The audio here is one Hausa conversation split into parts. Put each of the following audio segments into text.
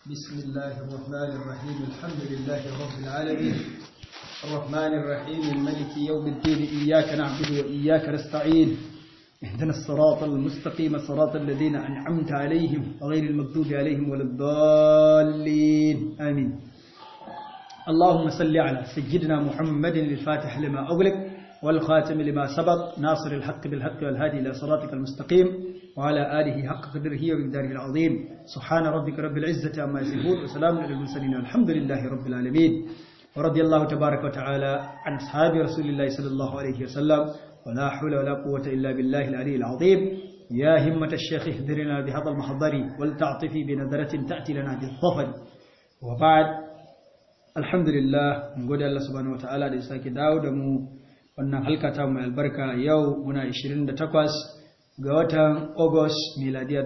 بسم الله الرحمن الرحيم الحمد لله رب العالمين الرحمن الرحيم الملك يوم الدين إياك نعبد وإياك نستعين اهدنا الصراط المستقيم صراط الذين أنعمت عليهم غير المغضوب عليهم ولا الضالين آمين اللهم صل على سيدنا محمد الفاتح لما أغلق والخاتم لما سبق ناصر الحق بالحق والهادي إلى صراطك المستقيم وعلى آله حق قدره ومقداره العظيم سبحان ربك رب العزة عما يصفون وسلام على المرسلين والحمد لله رب العالمين ورضي الله تبارك وتعالى عن أصحاب رسول الله صلى الله عليه وسلم ولا حول ولا قوة إلا بالله العلي العظيم يا همة الشيخ اهدرنا بهذا المحضر ولتعطفي بنظرة تأتي لنا بالظفر وبعد الحمد لله نقول الله سبحانه وتعالى لإساك داود مو wannan halka ta mai albarka yau muna 28 ga watan August miladiya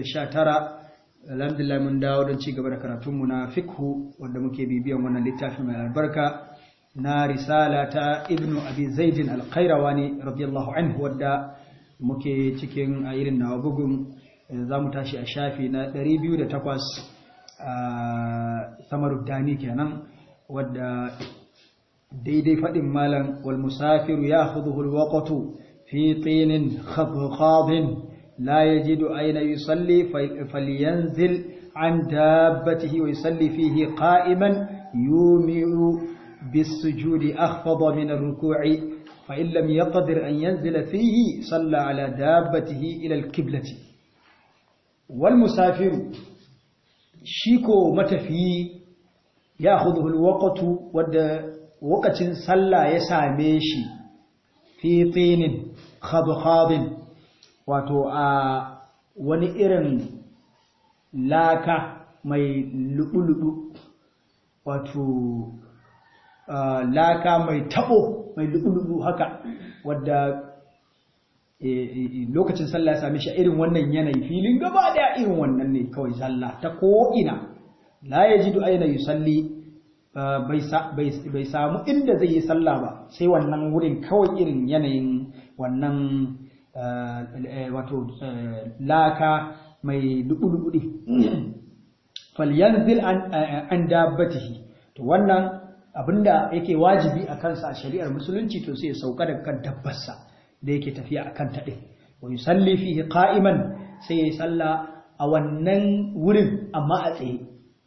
2019 alhamdulillah mun dawo don ci gaba da karatunmu na fikhu wanda muke bibiyan wannan littafin mai albarka na risala ta ibnu abi zaidin al-qayrawani radiyallahu anhu wadda muke cikin a irin nawa bugun za mu tashi a shafi na 208 a samaruddani kenan wadda daidai faɗin malam wal musafiru ya khudhul waqtu fi tinin khadkhadin la yajidu ayna yusalli falyanzil an dabbatihi wa yusalli fihi qa'iman yumi'u بالسجود أخفض من الركوع فإن لم يقدر أن ينزل فيه صلى على دابته إلى الكبلة والمسافر شيكو متفي يأخذه الوقت ود wakacin sallah ya same shi fi tsinin khadkhadin wato a wani irin laka mai lubu-lubu wato laka mai tabo mai lubu-lubu haka wadda lokacin sallah ya same shi irin wannan yanayi filin gaba daya irin wannan ne kawai sallah ta ko'ina la yajidu aina yusalli bai samu inda zai yi sallah ba sai wannan wurin kawai irin yanayin wannan wato laka mai dubu-dubu falyanzil an dabbatihi to wannan abinda yake wajibi a kansa a shari'ar musulunci to sai ya sauka daga kan dabbarsa da yake tafiya a kan taɗe wa yusalli fihi qa'iman sai ya yi sallah a wannan wurin amma a tsaye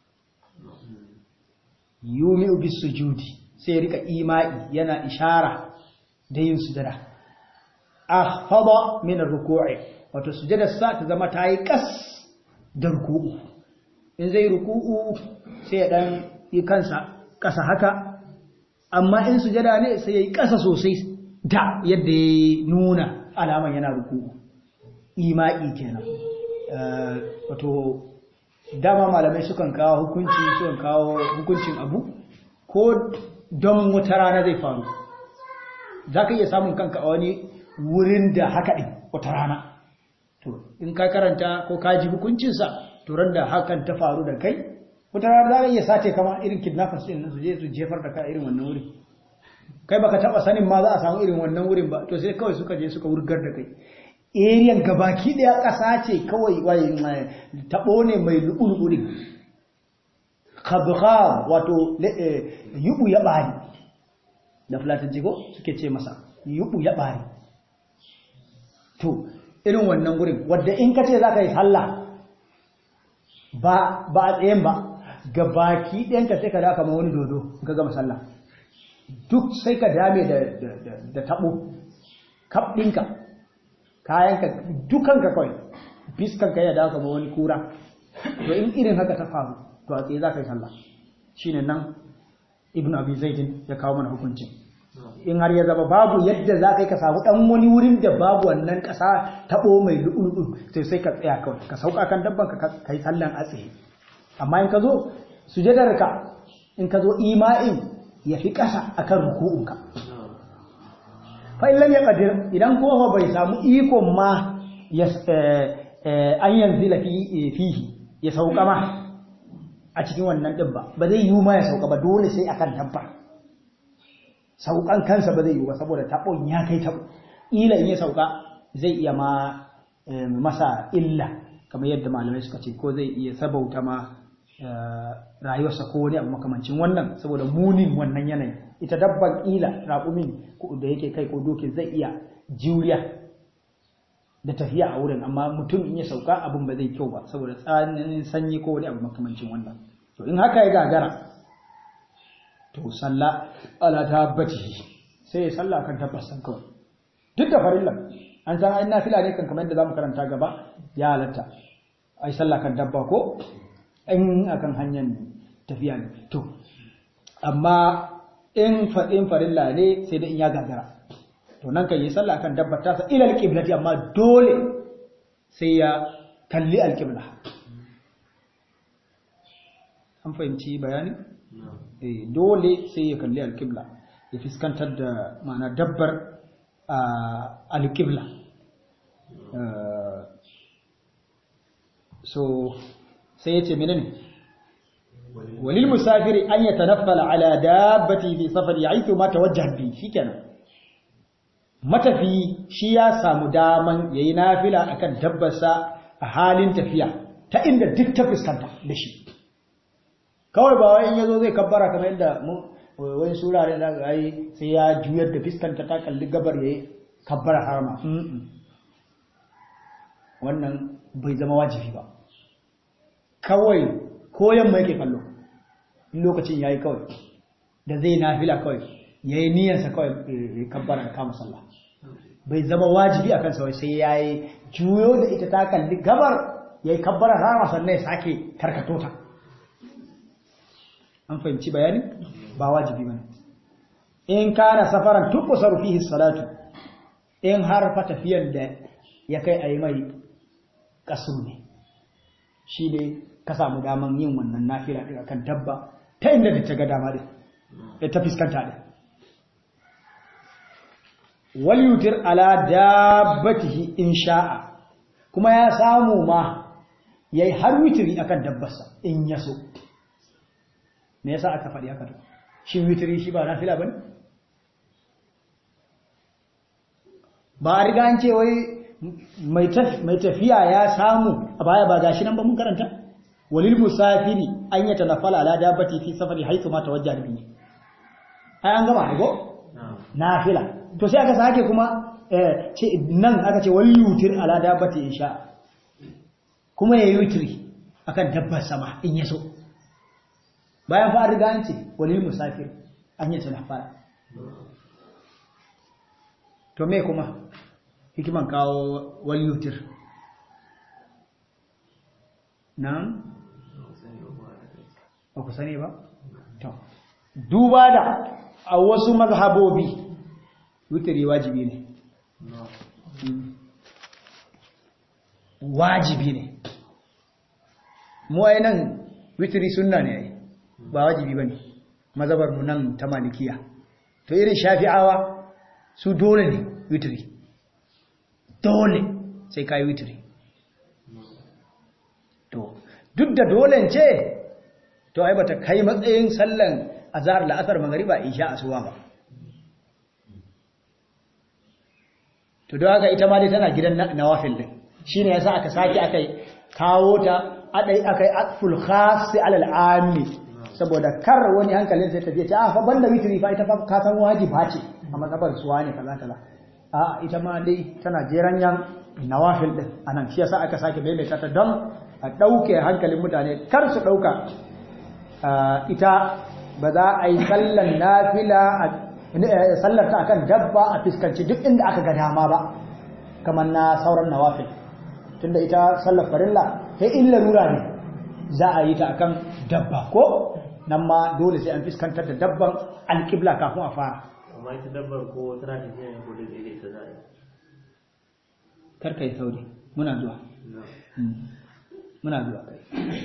yumi'u bis sujudi sai rika ima'i yana ishara da yin sujada akhfada min ar-ruku'i wato sujada sa ta zama ta yi kas da ruku'u in zai ruku'u sai ya dan yi kansa kasa haka amma in sujada ne sai ya yi kasa sosai da yadda ya nuna alaman yana ruku'u ima'i kenan wato dama malamai sukan kawo hukunci sukan kawo hukuncin abu ko don wata rana zai faru za ka iya samun kanka a wani wurin da haka ɗin wata rana to in ka karanta ko ka ji hukuncinsa to ran da hakan ta faru da kai wata rana za ka iya sace kama irin kidnappers ɗin su je su jefar da ka irin wannan wurin kai baka taɓa sanin ma za a samu irin wannan wurin ba to sai kawai suka je suka wurgar da kai eriyan gabaki daya ƙasa ce kawai taɓo ne mai lu'ulu'u ne kabha wato yubu ya ɓari da fulatanci ko suke ce masa yubu ya ɓari to irin wannan gurin wadda in ka ce za ka yi sallah ba a tsayen ba gabaki ɗayanka sai ka da kama wani dodo ka gama sallah duk sai ka dame da taɓo kaf ɗinka kayanka dukanka kawai fiskanka ya dawo kama wani kura to in irin haka ta faru to a tsaye za ka yi sallah shine nan ibn abi zaidin ya kawo mana hukuncin in har ya zama babu yadda za ka yi ka samu ɗan wani wurin da babu wannan ƙasa taɓo mai lu'ulu'u sai sai ka tsaya kawai ka sauka kan dabban ka yi sallan a tsaye amma in ka zo sujadarka in ka zo ima'in ya fi ƙasa akan ruku'unka fa'illan ya ƙadir idan kowa bai samu ikon ma an yanzu da fihi ya sauka ma a cikin wannan ɗin ba ba zai yi ma ya sauka ba dole sai akan dabba saukan kansa ba zai yi ba saboda taɓon ya kai taɓo ila in ya sauka zai iya ma masa illa kamar yadda malamai suka ce ko zai iya sabauta ma rayuwarsa ko wani abu makamancin wannan saboda munin wannan yanayi ita dabban ƙila raƙumin da yake kai ko dokin zai iya juriya da tafiya a wurin amma mutum in ya sauka abin ba zai kyau ba saboda tsananin sanyi ko wani abu makamancin wannan to in haka ya gagara to sallah ala tabbati sai ya sallah kan tabbasan kawai duk da farillan an san ai nafila ne kan kamar yadda zamu karanta gaba ya halatta ai sallah kan dabba ko in akan hanyar tafiya ne to amma in faɗin farilla ne sai da in ya gagara to nan kan yi sallah kan dabba ta sa ila alqiblati amma dole sai ya kalli alqibla an fahimci bayani eh dole sai ya kalli alqibla ya fiskantar da ma'ana dabbar alqibla so sai ya ce menene walil musafiri an yatanaffala ala dabbati fi safari haythu ma tawajjaha bi shikenan matafi shi ya samu daman yayi nafila akan dabbarsa a halin tafiya ta inda duk ta fuskanta da shi kawai ba wai in yazo zai kabbara kamar yadda mu wani surare da ga yi sai ya juyar da fuskanta ta kalli gabar yayi kabbara harama wannan bai zama wajibi ba kawai koyan mai yake kallo lokacin yayi kawai da zai nafila kawai yayi niyyarsa kawai kabbara kama sallah bai zama wajibi akan sa sai yayi juyo da ita ta kalli gabar yayi kabbara rama sannan ya sake karkato ta an fahimci bayani ba wajibi bane in kana safaran tuqsaru fihi salatu in har fa tafiyan da ya kai ayi mai kasur ne shi ne ka samu daman yin wannan nafila ɗin akan dabba ta inda da ta ga dama ɗin ta fuskanta ɗin wal yutir ala dabbatihi in sha'a kuma ya samu ma yayi har witiri akan dabbarsa in ya so me yasa aka faɗi haka to shi witiri shi ba nafila bane ba a riga an ce wai mai tafiya ya samu a baya ba gashi nan ba mun karanta walil musafiri an yata nafala ala dabbati fi safari haythu ma tawajjaha bihi ai an gama ko nafila to sai aka sake kuma ce nan aka ce wal yutir ala dabbati insha kuma yayi witri akan dabbar sama in yaso bayan fa riga an ce walil musafir an yata nafala to me kuma hikiman kawo wal yutir nan ba ku sani ba to duba da a wasu mazhabobi witiri wajibi ne wajibi ne mu ai nan witiri sunna ne ai ba wajibi bane mazhabar mu nan ta malikiya to irin shafi'awa su dole ne witiri dole sai kai witiri to duk da dole ce to ai bata kai matsayin sallan azhar la'asar magriba isha asuba ba to don haka ita ma dai tana gidan nawafil din shine yasa aka saki akai kawo ta adai akai atful khas ala al'ami saboda kar wani hankalin sai tafiye ta fa banda witri fa ita fa ka san wajiba ce a matsabar suwa ne kaza kaza a ita ma dai tana jeran yan nawafil din anan shi yasa aka sake maimaita ta don a dauke hankalin mutane kar su dauka ita ba za a yi sallan nafila sallar ta akan dabba a fiskanci duk inda aka ga dama ba kamar na sauran nawafil tunda ita sallar farilla sai in larura ne za a yi ta akan dabba ko nan ma dole sai an fiskantar da dabban alƙibla kafin a fara amma ita dabbar ko tana tafiya ne ko da zai ita za a yi karka yi sauri muna zuwa muna zuwa kai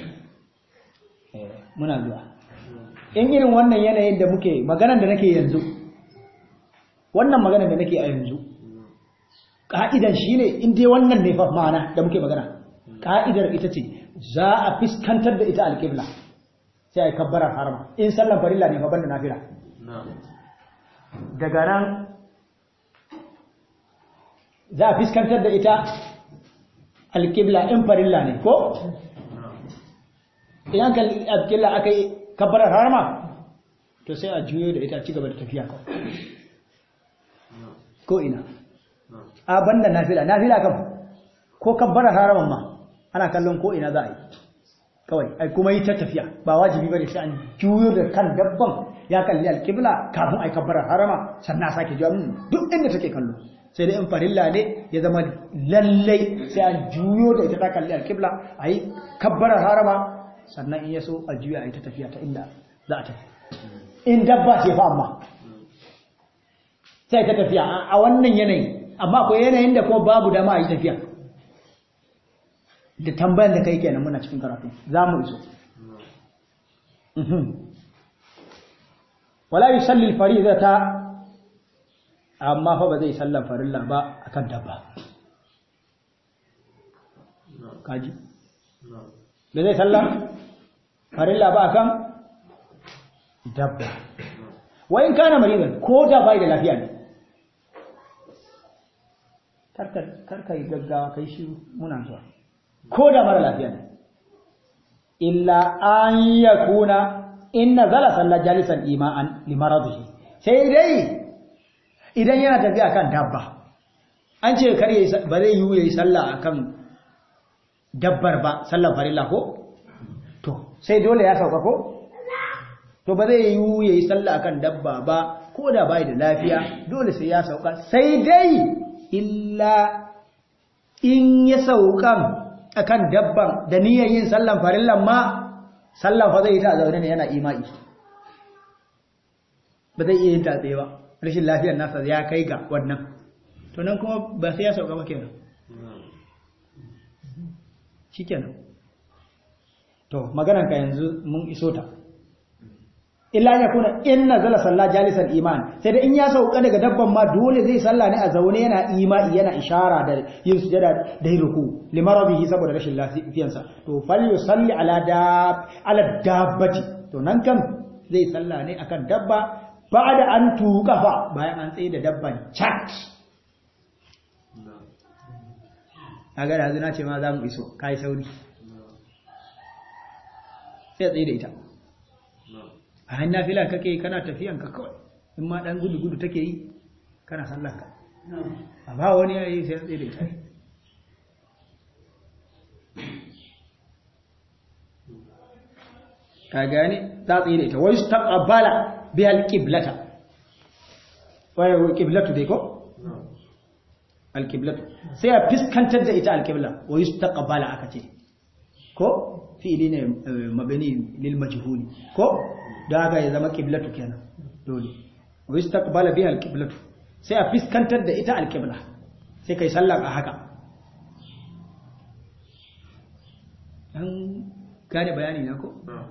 muna zuwa in irin wannan yanayin da muke maganar da nake yanzu wannan maganar da nake a yanzu ka'idan shine in dai wannan ne fa ma'ana da muke magana ka'idar ita ce za a fiskantar da ita alƙibla sai a yi kabbarar harama in sallan farilla ne fa banda nafila daga nan za a fiskantar da ita alƙibla in farilla ne ko idan kalli alƙibla aka yi kabbarar harama to sai a juyo da ita ci gaba da tafiya kawai ko ina a banda nafila nafila kam ko kabbarar haraman ma ana kallon ko ina za a yi kawai ai kuma yi ta tafiya ba wajibi bane sai an juyo da kan dabban ya kalli alƙibla kafin ai kabbarar harama sannan a sake juya duk inda take kallo sai dai in farilla ne ya zama lallai sai an juyo da ita ta kalli alƙibla a yi kabbarar harama sannan in ya so a juya a yi ta tafiya ta inda za a tafi in dabba ce fa amma sai ta tafiya a wannan yanayi amma akwai yanayin da kuma babu dama a yi tafiya da tambayan da kai kenan muna cikin karatu za mu iso wala yusalli al-faridata amma fa ba zai sallan farilla ba akan dabba kaji ba zai sallan farilla ba akan dabba wa in kana maridan ko da bai da lafiya ne karka yi gaggawa kai shi muna zuwa ko da mara lafiya ne illa an yakuna inna zala salla jalisan ima'an limaradihi sai dai idan yana tafiya kan dabba an ce kar yayi ba zai yi yayi sallah akan dabbar ba sallar farilla ko to sai dole ya sauka ko to ba zai yi yayi sallah akan dabba ba ko da bai da lafiya dole sai ya sauka sai dai illa in ya saukan akan dabban da niyyar yin sallan farillan ma sallan fa zai yi ta zaune ne yana imai ba zai iya yin ta tsaye ba rashin lafiyar nasa ya kai ga wannan to nan kuma ba sai ya sauka ba kenan shikenan to maganar ka yanzu mun iso ta illa ya kuna in nazala salla jalisan iman sai da in ya sauka daga dabban ma dole zai salla ne a zaune yana imani yana ishara da yin sujada da yin ruku limarabihi saboda rashin lafiyarsa to fal yusalli ala dab ala dabbati to nan kam zai salla ne akan dabba ba'da an tuqafa bayan an tsaye da dabban chat kaga da na ce ma za mu iso kai sauri sai tsaye da ita a hannun fila kake kana tafiyan ka kawai in ma dan gudu gudu take yi kana sallar ka a ba wani ya yi sai ya tsere ta ka gane ta tsere ta wai su taqabbala bi al-qiblata wai qiblatu dai ko al-qiblatu sai a fiskantar da ita al-qibla wai su taqabbala aka ce ko fi'ili ne mabani lil majhuli ko da haka ya zama qiblatu kenan dole wa istaqbala biha alqiblatu sai a fiskantar da ita alqibla sai kai sallah a haka dan gane bayani na ko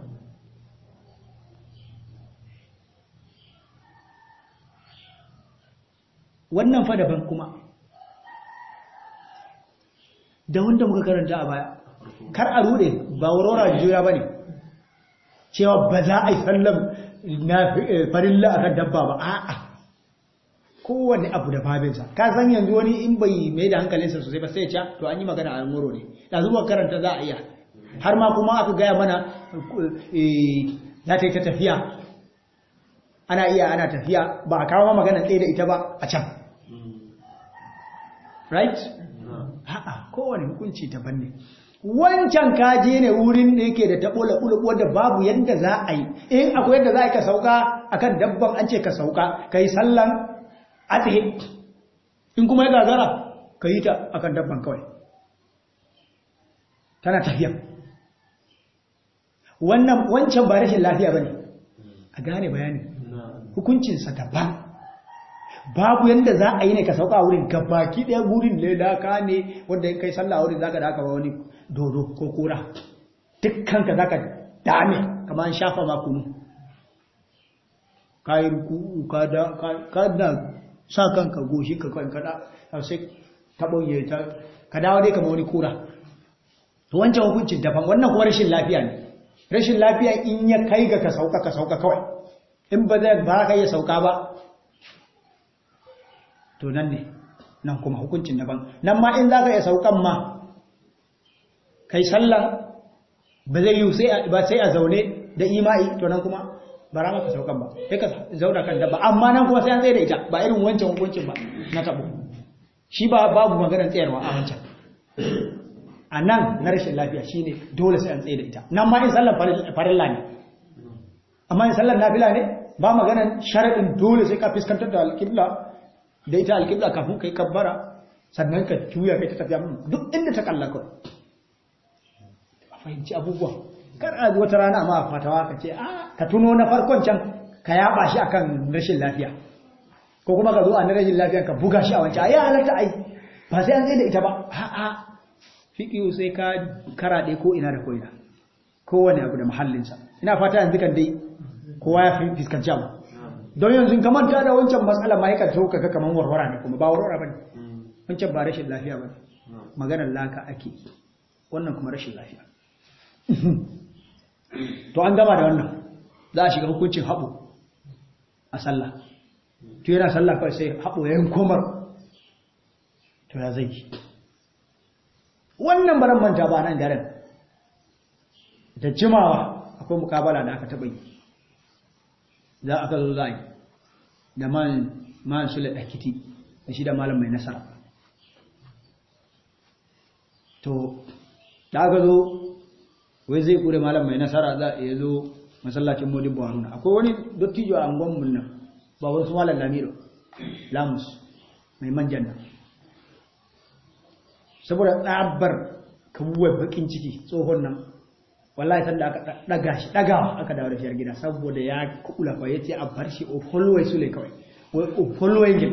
wannan fa daban kuma da wanda muka karanta a baya kar a rude ba wurora jura bane cewa ba za a yi sallam na farilla akan dabba ba a'a kowanne abu da babinsa ka san yanzu wani in bai mai da hankalinsa sosai ba sai ya to an yi magana a muro ne da zuwa karanta za a iya har ma kuma aka gaya mana za ta yi ta tafiya ana iya ana tafiya ba a kawo magana tsaye da ita ba a can right? a'a kowane hukunci daban ne wancan kaje ne wurin da yake da tabo laɓu wadda babu yadda za a yi in akwai yadda za a yi ka sauka akan dabban an ce ka sauka ka yi sallan a tsaye in kuma ya gagara ka yi ta akan dabban kawai tana tafiya wannan wancan ba rashin lafiya ba ne a gane bayani hukuncinsa daban babu yadda za a yi ne ka sauka a wurin gabaki ɗaya wurin lelaka ne wanda in kai sallah a wurin za ka da aka ba wani dodo ko kura dukkanka za ka dame kama an shafa makonu kayi ruku ka da sa kanka goshi ka kawai kada sai taɓon ya ta ka dawo dai kama wani kura to wancan hukuncin daban wannan kuma rashin lafiya ne rashin lafiya in ya kai ga ka sauka ka sauka kawai in ba zai ba ka iya sauka ba to nan ne nan kuma hukuncin daban nan ma in za ka iya saukan ma kai sallah ba zai yi sai ba sai a zaune da imai to nan kuma ba ra maka saukan ba sai ka zauna kan dabba amma nan kuma sai an tsaye da ita ba irin wancan hukuncin ba na tabo shi ba babu maganar tsayarwa a wancan a nan na rashin lafiya shine dole sai an tsaye da ita nan ma in sallar farilla ne amma in sallar nafila ne ba maganar sharaɗin dole sai ka fuskantar da alƙibla da ita alƙibla kafin kai kabbara sannan ka juya kai ta tafiya duk inda ta kalla kawai a fahimci abubuwa kar a wata rana ma fatawa ka ce ka tuno na farkon can ka yaba shi akan rashin lafiya ko kuma ka zo a na rashin lafiya ka buga shi a wancan ya halatta ai ba sai an zai da ita ba a'a fiƙiyu sai ka karaɗe ko ina da ko ina kowane abu da mahallinsa ina fata yanzu kan dai kowa ya fuskanci abu don yanzu ka manta da wancan matsala ma yakan so kaga kaman warwara ne kuma ba warwara bane wancan ba rashin lafiya bane maganar laka ake wannan kuma rashin lafiya to an gama da wannan za a shiga hukuncin haɓo a sallah to yana sallah kawai sai haɓo ya yin komar to ya zai wannan baran manta ba nan garin da jimawa akwai mukabala da aka taɓa yi za a zo za da man man sule ɗakiti da shi da malam mai nasara to da aka zo wai zai kure malam mai nasara za a zo masallacin modin buharuna akwai wani dottijo a angonmun nan ba wasu malam lamiro lamus mai manjan nan saboda tsabar kabuwar bakin ciki tsohon nan wallahi sanda aka daga shi dagawa aka dawo da shi gida saboda ya kula fa yace a bar shi o follow su le kawai o follow ngin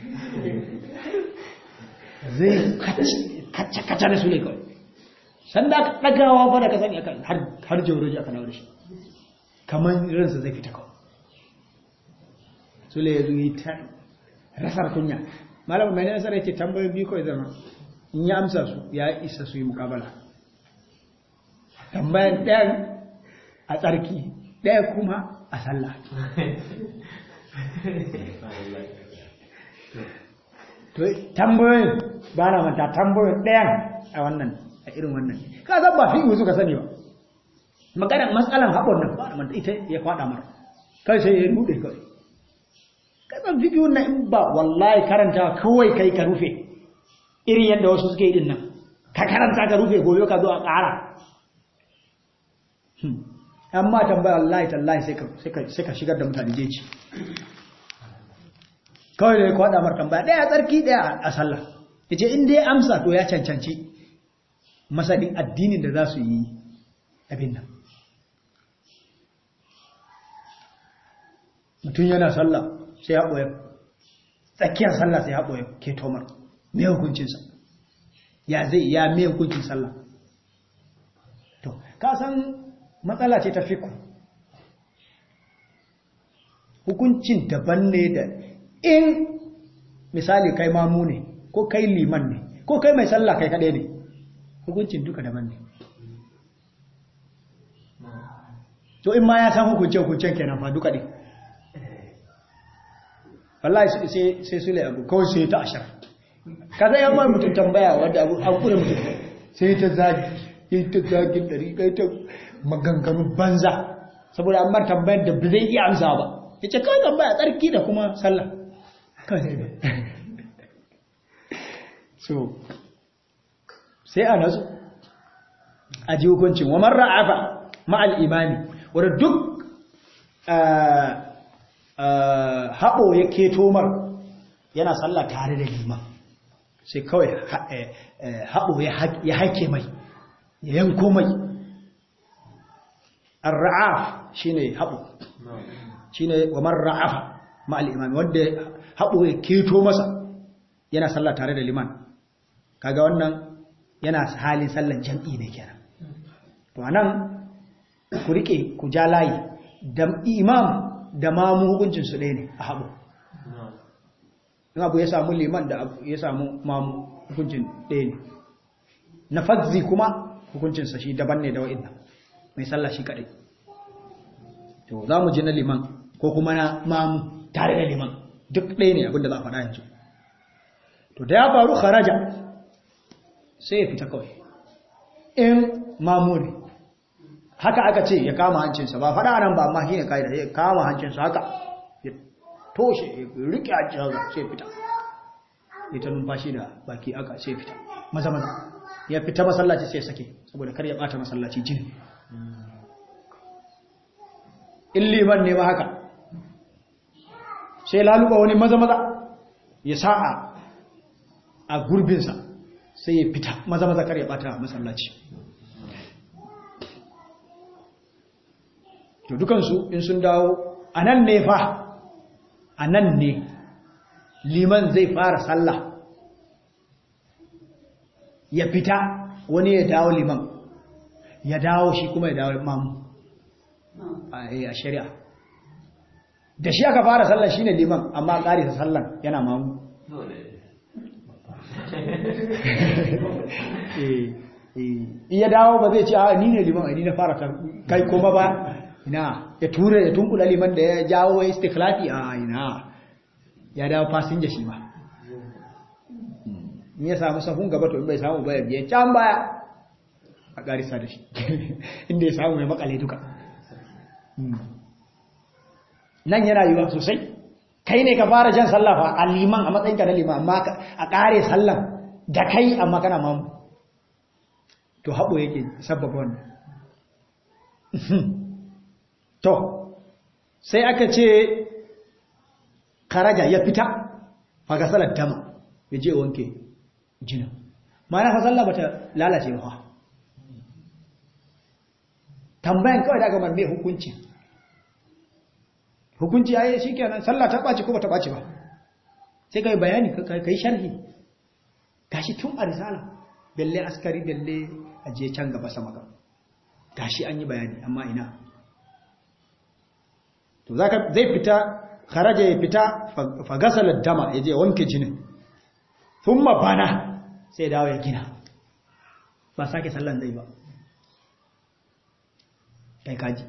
zai kacce kacce da su le kawai sanda aka dagawa fa da ka sani aka har har jawroji aka dawo da shi kaman ransa zai fita kawai su le yazo yi ta rasar kunya malam mai nasara yace tambayoyi biyu kawai zama in ya amsa su ya isa su yi mukabala tambayan ɗayan a tsarki ɗaya kuma a sallah tambayoyin ba na manta tambayoyin ɗayan a wannan a irin wannan ka zan ba fi'u suka sani ba maganar matsalan haɓon nan ba na manta ita ya kwaɗa mara kai sai ya ruɗe kawai kasan fi'u na in ba wallahi karanta kawai kai ka rufe irin yadda wasu suke yi din nan ka karanta ka rufe gobe ka zo a ƙara amma tambaya Allah tallahi sai ka shigar da mutane jeji kawai da ya kwada mar tambaya ɗaya tsarki ɗaya a sallah ya ce inda ya amsa to ya cancanci masanin addinin da za su yi abin nan mutum yana sallah sai ya ɓoye tsakiyar sallah sai ya ɓoye ke tomar mai hukuncinsa ya zai ya mai hukuncin sallah to ka san matsala ce ta fiku hukuncin daban ne da in misali kai mamu ne ko kai liman ne ko kai mai sallah kai kaɗai ne hukuncin duka daban ne to in ma ya san hukunce hukuncen kenan fa duka ɗin wallahi sai su abu kawai sai ta ashar ka zai yamma mutum tambaya wadda abu an kure mutum sai ta zagi yi ta zagin ɗari kai ta maganganu banza saboda an mar tambayar da ba zai iya amsa ba ya ce kawai tambaya tsarki da kuma sallah so sai a nasu a ji hukuncin wa marar afa ma'al imani wadda duk haɓo ya keto mar yana sallah tare da liman sai kawai haɓo ya haike mai ya yanko mai arra'af shine haɓo shine wa man ra'afa ma al-imam wanda haɓo ya keto masa yana sallah tare da liman kaga wannan yana halin sallan jam'i ne kenan to anan ku rike ku ja layi da imam da mamu hukuncin su ɗaya ne a haɓo in abu ya samu liman da ya samu mamu hukuncin ɗaya ne na fazzi kuma hukuncinsa shi daban ne da wa'in mai sallah shi kaɗai to za mu ji na liman ko kuma na mamu tare da liman duk ɗaya ne abinda za a faɗa yanzu to da ya faru kharaja sai ya fita kawai in mamu ne haka aka ce ya kama hancinsa ba faɗa nan ba amma shi ne ƙa'ida ya kama hancinsa haka ya toshe ya riƙe hancin haka sai fita ya ta numfashi da baki aka sai fita maza maza ya fita masallaci sai sake saboda kar ya ɓata masallaci jini in liman ne ma haka sai laluba wani maza maza ya sa'a a gurbinsa sai ya fita maza maza kar ya ɓata masallaci to dukansu in sun dawo a nan ne fa a nan ne liman zai fara sallah ya fita wani ya dawo liman ya dawo shi kuma ya dawo mamu a shari'a da shi aka fara sallah shine liman amma ƙarisa sallan yana mamu iya dawo ba zai ce a ni ne liman ni na fara kai kuma ba ina ya tura ya tunkula liman da ya jawo ya istikhlafi a ina ya dawo fasinja shi ma in ya samu sahun gaba to in bai samu baya biya can baya a ƙarisa da shi inda ya samu ya makale duka nan yana yiwuwa sosai kai ne ka fara jan sallafa a liman a matsayinka na liman amma a ƙare sallan da kai amma kana mamu to haɓo yake sababa wannan to sai aka ce karaja ya fita faga salar dama ya je wanke jinin mana fa sallah bata lalace ba tambayan kawai da aka marme hukunci hukunci ya yi shi kenan sallah ta ɓaci ko ba ta ɓaci ba sai ka yi bayani ka yi sharhi gashi tun a risala belle askari belle a je can gaba sama ga gashi an yi bayani amma ina to zaka zai fita kharaja ya fita fa gasala dama yaje wanke jinin thumma bana sai dawo ya gina ba sake sallan zai ba kai kaji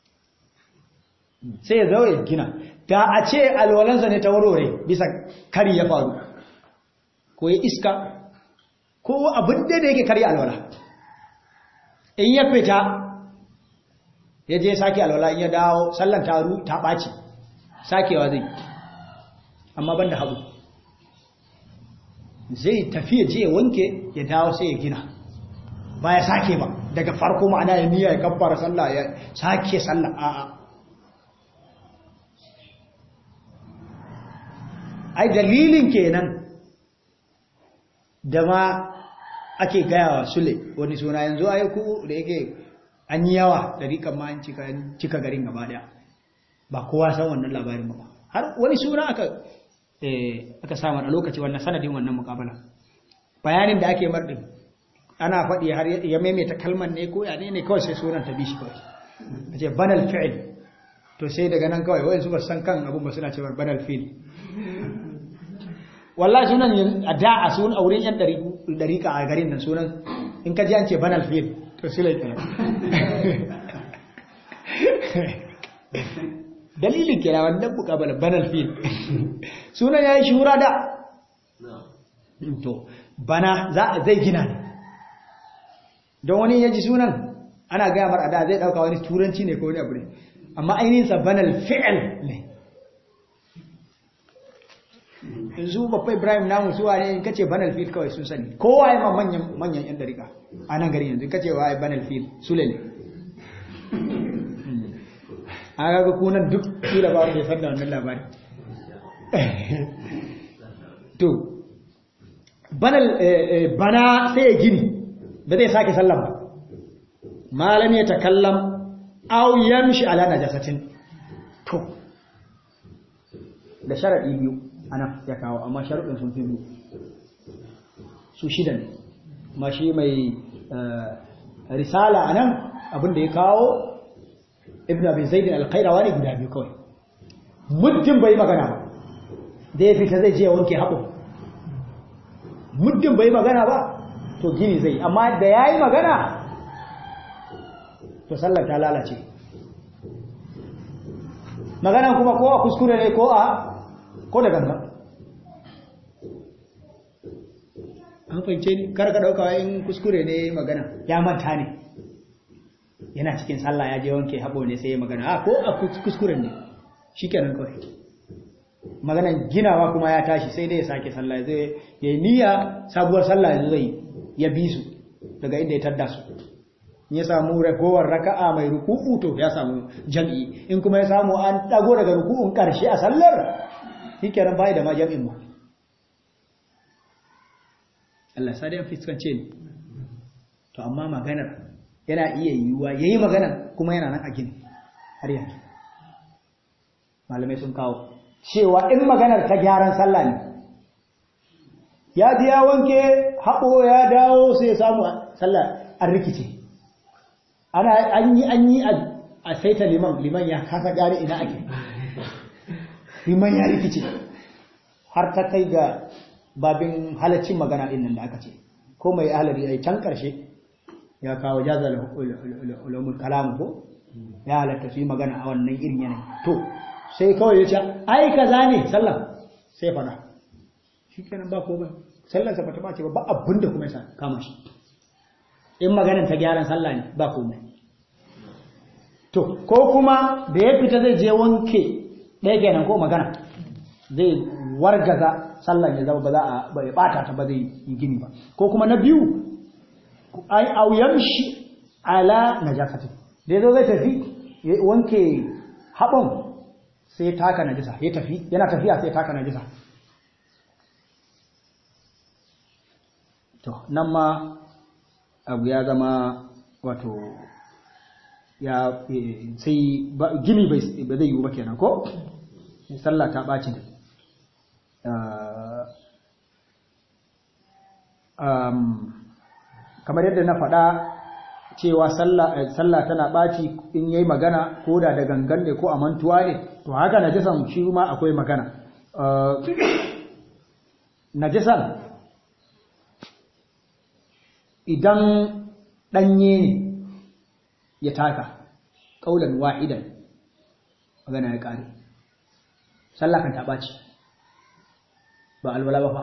sai ya zo ya gina da a ce alwalansa ne ta warware bisa kari ya faru ko ya iska ko abin da yake kari alwala in ya fita ya je sake alwala in ya dawo sallan taru ta ɓaci sakewa zai amma ban da hagu zai tafi ya je ya wanke ya dawo sai ya gina ba ya sake ba daga farko ma'ana ya niyya ya kabbara sallah ya sake sallah a'a ai dalilin kenan da ma ake gayawa sule wani suna yanzu ai ku da yake an yi yawa da rikan ma an cika garin gaba daya ba kowa san wannan labarin ba har wani suna aka aka samu a lokaci wannan sanadin wannan mukabala bayanin da ake mardin ana faɗi har ya maimaita kalmar ne ko ya ne ne kawai sai sunan ta bishi kawai a ce banal fi'il to sai daga nan kawai wani su ba san kan abun ba suna cewa banal fi'il wallahi sunan a da a sun auren yan dariƙa a garin nan sunan in ka ji an ce banal fi'il to sai lai dalilin kira wannan mukabala banal fi'il sunan yayi shura da to bana za zai gina ne don wani yaji sunan ana gaya mar ada zai dauka wani turanci ne ko wani abu ne amma ainihin sa banal fi'l ne yanzu babba ibrahim namu suwa ne in kace banal fi'l kawai sun sani kowa ya ma manyan manyan yan dariƙa a nan gari yanzu kace wa banal fi'l sule ne aka ga kunan duk su da ba da san da wannan labari to banal bana sai ya gini ba zai sake sallan ba malam ya takallam aw yamshi ala najasatin to da sharadi biyu ana ya kawo amma sharadin sun fi biyu su shida ne ma shi mai risala anan abinda ya kawo ibn abi zaid al-qayrawani guda biyu kawai muddin bai magana ba da ya fita zai je wanke haɓo muddin bai magana ba to gini zai amma da ya yi magana to sallar ta lalace magana kuma ko a kuskure ne ko a ko da ganga an fahimce ni karka ɗauka in kuskure ne magana ya manta ne yana cikin sallah ya je wanke haɓo ne sai ya magana a ko a kuskuren ne shi kenan kawai maganan ginawa kuma ya tashi sai dai ya sake sallah zai ya yi niyya sabuwar sallah yanzu zai ya bi su daga inda ya tadda su ya samu ragowar raka'a mai ruku'u to ya samu jam'i in kuma ya samu an dago daga ruku'un karshe a sallar shikenan bai da ma jam'in ma Allah sai dai fiskance ni to amma maganar yana iya yiwuwa yayi maganar kuma yana nan a gini har yanzu malamai sun kawo cewa in maganar ta gyaran sallah ne ya ji ya wanke haɓo ya dawo sai ya samu sallah an rikice ana an yi an yi a saita liman liman ya kasa gane ina ake liman ya rikice har ta kai ga babin halaccin magana din nan da aka ce ko mai ahalari ai can karshe ya kawo jazal ulumul kalam ko ya halatta su yi magana a wannan irin yanayi to sai kawai ya ce ai kaza ne sallah sai fada shikenan ba komai sallar sa bata bace ba ba abinda kuma ya kama shi in maganin ta gyaran sallah ne ba komai to ko kuma da ya fita zai je wanke ɗaya kenan ko magana zai wargaza sallan ya zama ba za a ba ya bata ta ba zai yi gini ba ko kuma na biyu ai au yamshi ala najasati da yazo zai tafi ya wanke haɓon sai taka najisa ya tafi yana tafiya sai taka najisa to nan ma abu ya zama wato ya sai gini ba zai yiwu ba kenan ko sallah ta ɓaci da kamar yadda na faɗa cewa sallah tana ɓaci in yayi magana ko da da gangan ne ko a mantuwa ne to haka najisan shi ma akwai magana najisan idan ɗanye ne ya taka ƙaunar wa'idan magana ya ƙare sallah kan taɓa ce ba alwala ba fa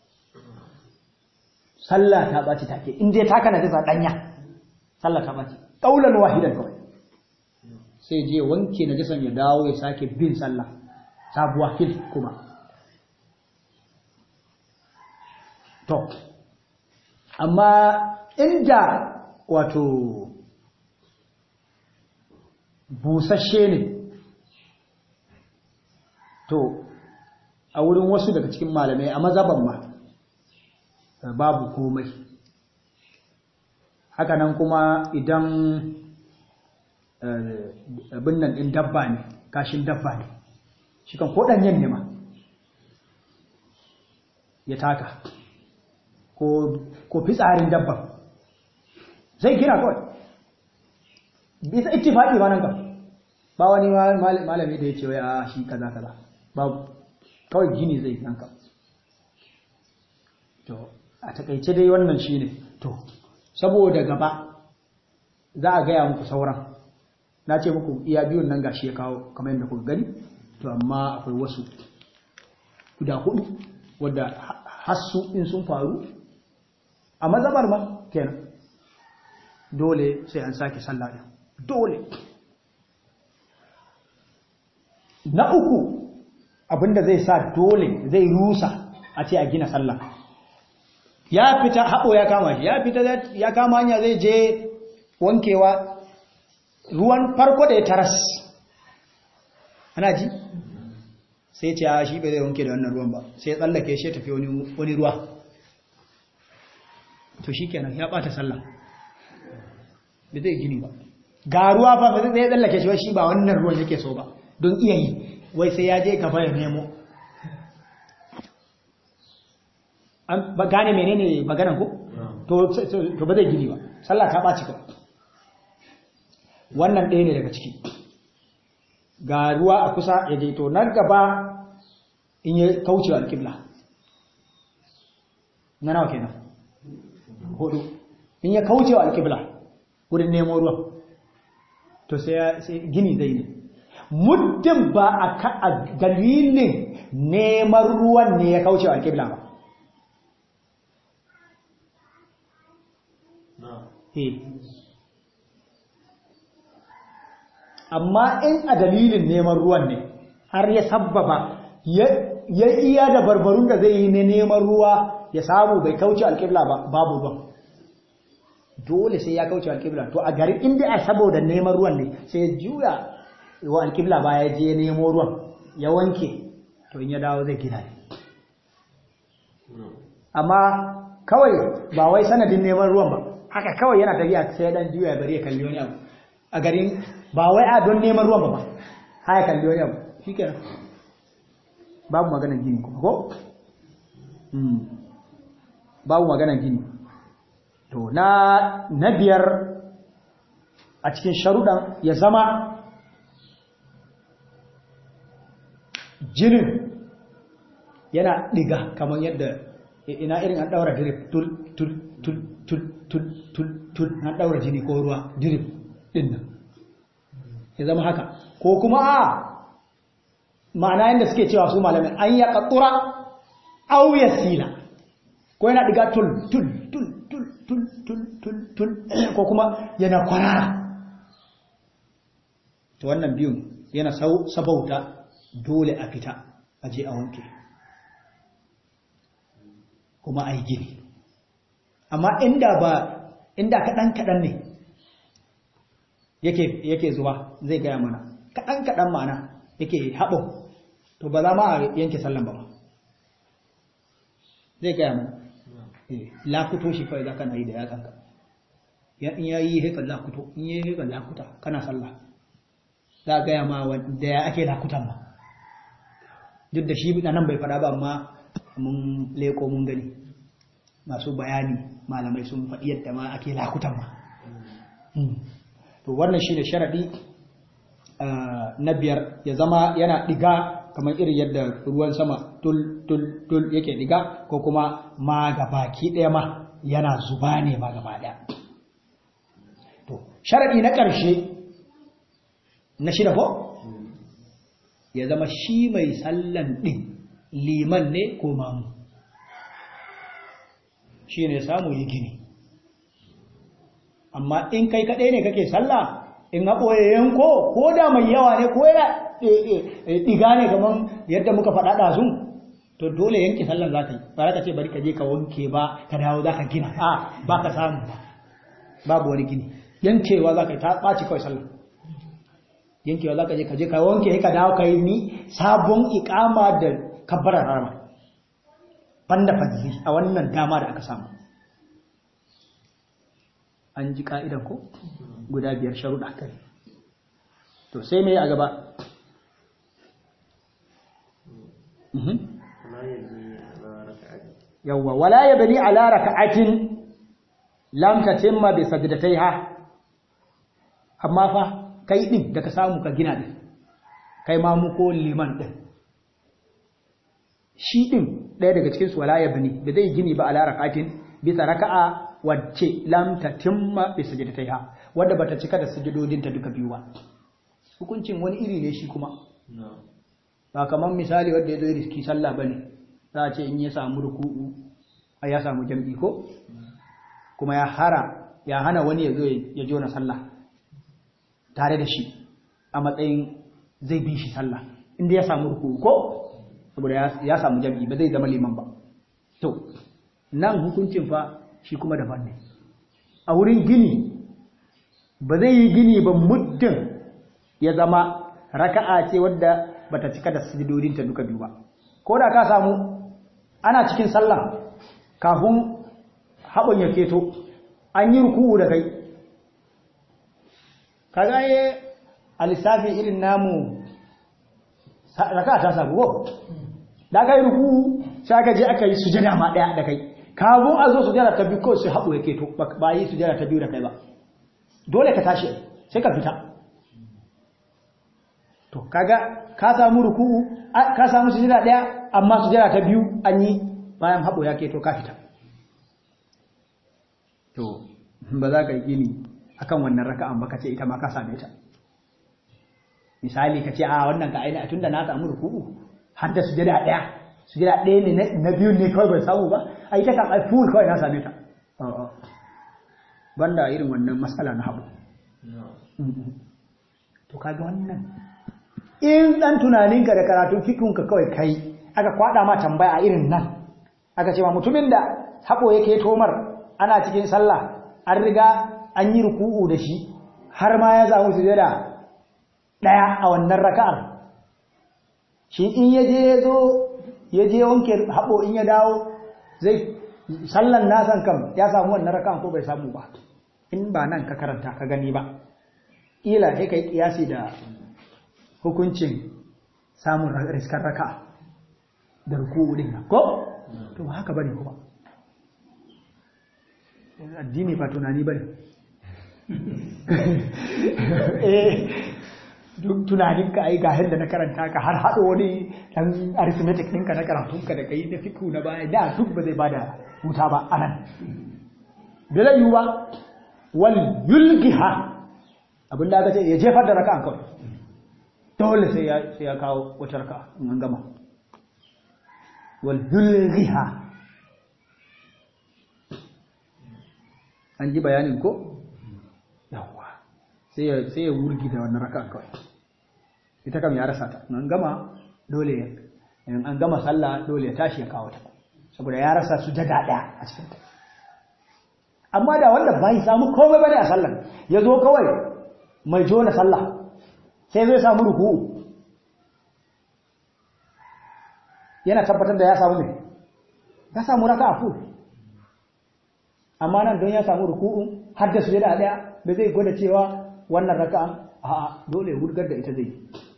sallah ta ɓaci take in dai taka na jisa ɗanya sallah ta ɓaci ƙaunar wa'idan kawai sai je wanke na jisan ya dawo ya sake bin sallah sabuwa fil kuma to amma inda wato busasshe ne to a wurin wasu daga cikin malamai a mazaban ma babu komai hakanan kuma idan abin nan ɗin dabba ne kashin dabba ne shi kan koɗanyen ne ma ya taka ko fitsarin dabban zai kira kawai bisa ittifaƙi ba nan ka ba wani malami da ya ce wai a shi kaza kaza babu kawai gini zai nan ka to a takaice dai wannan shi ne to saboda gaba za a gaya muku sauran na ce muku iya biyun nan gashi ya kawo kamar yadda kuka gani to amma akwai wasu guda hudu wadda hassu in sun faru a mazabar ma kenan dole sai an sake sallah din dole na uku abinda zai sa dole zai rusa a ce a gina sallah ya fita haɓo ya kama shi ya fita ya kama hanya zai je wankewa ruwan farko da ya taras ana ji sai ce a shi bai zai wanke da wannan ruwan ba sai ya tsallake shi tafi wani ruwa to shi kenan ya ɓata sallah bai zai gini ba ga ruwa fa ba zai tsallake shi shi ba wannan ruwan yake so ba don iya yi wai sai ya je gaba ya nemo an ba gane menene maganan ku to ba zai gini ba sallah ta ɓaci kawai wannan ɗaya ne daga ciki ga ruwa a kusa ya je to nan gaba in ya kauce wa alƙibla na nawa kenan hudu in ya kauce wa alƙibla wurin nemo ruwan to sai gini zai ne muddin ba a dalilin neman ruwan ne ya kauce wa alƙibla ba amma in a dalilin neman ruwan ne har ya sabbaba ya iya da barbarun da zai yi ne neman ruwa ya samu bai kauce alƙibla ba babu ruwan dole sai ya kauce alƙibla to a garin inda a saboda neman ruwan ne sai ya juya wa alƙibla ba ya je nemo ruwan ya wanke to in ya dawo zai gina ne amma kawai ba wai sanadin neman ruwan ba haka kawai yana tafiya sai dan juya bari ya kalli wani abu a garin ba wai a don neman ruwan ba ba haya kalli wani abu shikenan babu maganar gini kuma ko babu maganar gini to na na biyar a cikin sharuɗan ya zama jinin yana ɗiga kamar yadda ina irin an ɗaura drip tul tul tul tul tul tul tul an ɗaura jini ko ruwa drip ɗin nan ya zama haka ko kuma a ma'ana yadda suke cewa su malamin an ya ƙaƙura au ya sila ko yana ɗiga tul tul tul tul tul tul tul tul ko kuma yana kwarara to wannan biyun yana sabauta dole a fita a je a wanke kuma a yi gini amma inda ba inda kaɗan-kaɗan ne yake zuwa zai gaya mana kaɗan-kaɗan mana yake haɓo to ba za ma a yanke sallan ba zai gaya mana lakuto shi kawai za ka na yi da yatsanka in ya yi haika lakuto in ya yi haika lakuta kana sallah za a gaya ma da ya ake lakutan ma duk da shi nan bai faɗa ba amma mun leko mun gani masu bayani malamai sun faɗi yadda ma ake lakutan ma to wannan shi ne sharaɗi na biyar ya zama yana ɗiga kamar irin yadda ruwan sama tul tul tul yake ɗiga ko kuma ma baki ɗaya ma yana zuba ne ma gaba ɗaya to sharaɗi na ƙarshe na shida ko ya zama shi mai sallan ɗin liman ne ko mamu shi ne samu yi gini amma in kai kaɗai ne kake sallah in haɓoye yanko ko da mai yawa ne ko yana ɗiga ne kamar yadda muka faɗa ɗazun to dole yanke sallan za ka yi ba ka ce bari ka je ka wanke ba ka dawo za ka gina a ba ka samu ba babu wani gini yankewa za ka yi ta ɓaci kawai sallan yankewa za ka je ka je ka wanke ka dawo ka yi ni sabon ikama da kabbarar rama banda fadli a wannan dama da aka samu an ji ka'idan ko guda biyar sharuɗa kai to sai mai a gaba yawwa wala ya bani ala raka'atin lam tatimma bi sajdatayha amma fa kai din da ka samu ka gina din kai ma mu ko liman din shi din ɗaya daga cikin su wala ya bani da zai gini ba ala raka'atin bisa raka'a wacce lam tatimma bi sajdatayha wanda bata cika da sujudodin ta duka biyu ba hukuncin wani iri ne shi kuma ba kamar misali wanda ya zo riski sallah bane za a ce in ya samu ruku'u a ya samu jam'i ko kuma ya hara ya hana wani ya zo ya jona sallah tare da shi a matsayin zai bi shi sallah inda ya samu ruku'u ko saboda ya samu jam'i ba zai zama liman ba to nan hukuncin fa shi kuma daban ne a wurin gini ba zai yi gini ba muddin ya zama raka'a ce wadda bata cika da sujudodinta duka biyu ba ko da ka samu ana cikin sallah kafin haɓon ya keto an yi ruku'u da kai kaga ye a lissafi irin namu raka'a ta samu ko da ka yi ruku'u sai aka je aka yi sujada ma ɗaya da kai kafin a zo sujada ta biyu kawai sai haɓo ya keto ba yi sujada ta biyu da kai ba dole ka tashi sai ka fita to kaga ka samu ruku'u ka samu sujada daya amma sujada ta biyu an yi bayan habo ya keto ka fita to ba za ka yi gini akan wannan raka'an ba ka ce ita ma ka same ta misali ka ce a wannan ka aina tunda na samu ruku'u har da sujada daya sujada daya ne na biyu ne kawai bai samu ba a ita kan ai full kawai na same ta banda irin wannan matsala na habo to to kaga wannan in dan tunaninka da karatun fikinka kawai kai aka kwada ma tambaya a irin nan aka ce ma mutumin da haɓo yake tomar ana cikin sallah an riga an yi ruku'u da shi har ma ya samu sujada ɗaya a wannan raka'ar shi in ya je ya zo ya je wanke haɓo in ya dawo zai sallan nasan kam ya samu wannan raka'ar ko bai samu ba in ba nan ka karanta ka gani ba ila sai ka yi ƙiyasi da hukuncin samun riskar raka'a da ruku'u din nan ko to ba haka bane kuma addini ba tunani bane eh duk tunanin ka ai ga da na karanta ka har hado wani dan arithmetic ɗinka na karatun ka da kai na fiku na baya da duk ba zai bada huta ba anan bai yiwu ba wal yulgiha abinda aka ce ya jefar da raka'an kawai dole sai ya sai ya kawo wata raka'a in an gama wal yulghiha an ji bayanin ko yawa sai ya sai ya wurgi da wannan raka'a kawai ita kam ya rasa ta an gama dole in an gama sallah dole ya tashi ya kawo ta saboda ya rasa sujada daya a cikin ta amma da wanda bai samu komai bane a sallar ya zo kawai mai jona sallah sai zai samu ruku'u yana tabbatar da ya samu ne ya samu raka'a full amma nan don ya samu ruku'u har da sujada daya da zai gwada cewa wannan raka'an a dole ya wurgar da ita zai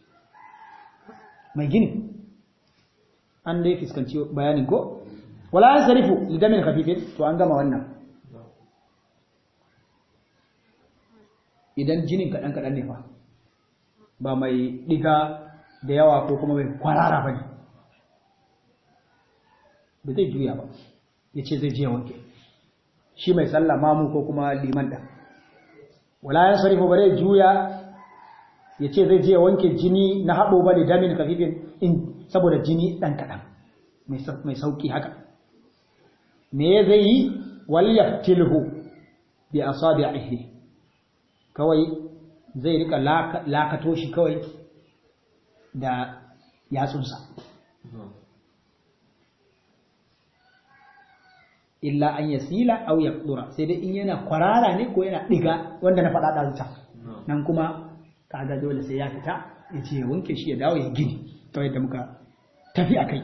mai gini an dai fuskanci bayanin ko wala an sarifu lidamin khafifin to an gama wannan idan jinin kaɗan kaɗan ne fa ba mai ɗiga da yawa ko kuma mai kwarara ba ne ba zai juya ba ya ce zai jiya wanke shi mai sallah mamu ko kuma liman da wala ya sarifu ba zai juya ya ce zai jiya wanke jini na haɓo ba da damin kafifin in saboda jini ɗan kaɗan mai sauƙi haka me zai yi waliyar tilhu bi asabi a kawai zai rika lakato shi kawai da yatsunsa illa an yasila au yaqdura sai dai in yana kwarara ne ko yana diga wanda na faɗa ɗazuta nan kuma kaga dole sai ya fita ya ce ya wanke shi ya dawo ya gini kawai da muka tafi a kai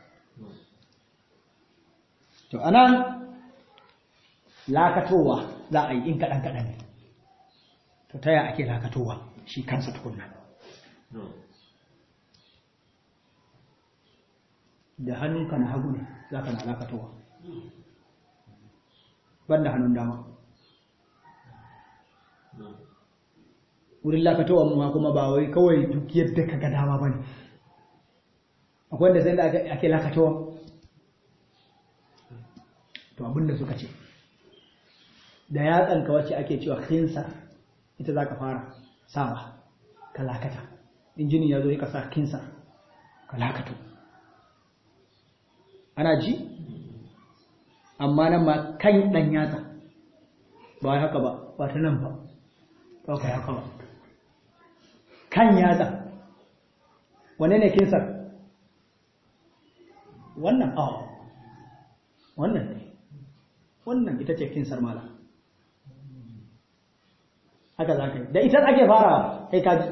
to anan lakatowa za a yi in kaɗan kaɗan ne to ta ake lakatowa shi kansa tukunna da hannunka na hagu ne za ka na lakatowa banda hannun dama wurin lakatowa ma kuma ba wai kawai duk yadda ka ga dama ba ne akwai wanda sai da ake lakatowa to abinda suka ce da yatsanka wacce ake cewa khinsa ita za ka fara sawa ka lakata injinin ya zo ya kasa kinsa ka lakato ana ji amma nan ma kan ɗan yatsa ba haka ba ba ta nan ba ba ka haka ba kan yatsa wane ne kinsar wannan a wannan ne wannan ita ce kinsar mala haka za ka yi da ita ake fara kai kaji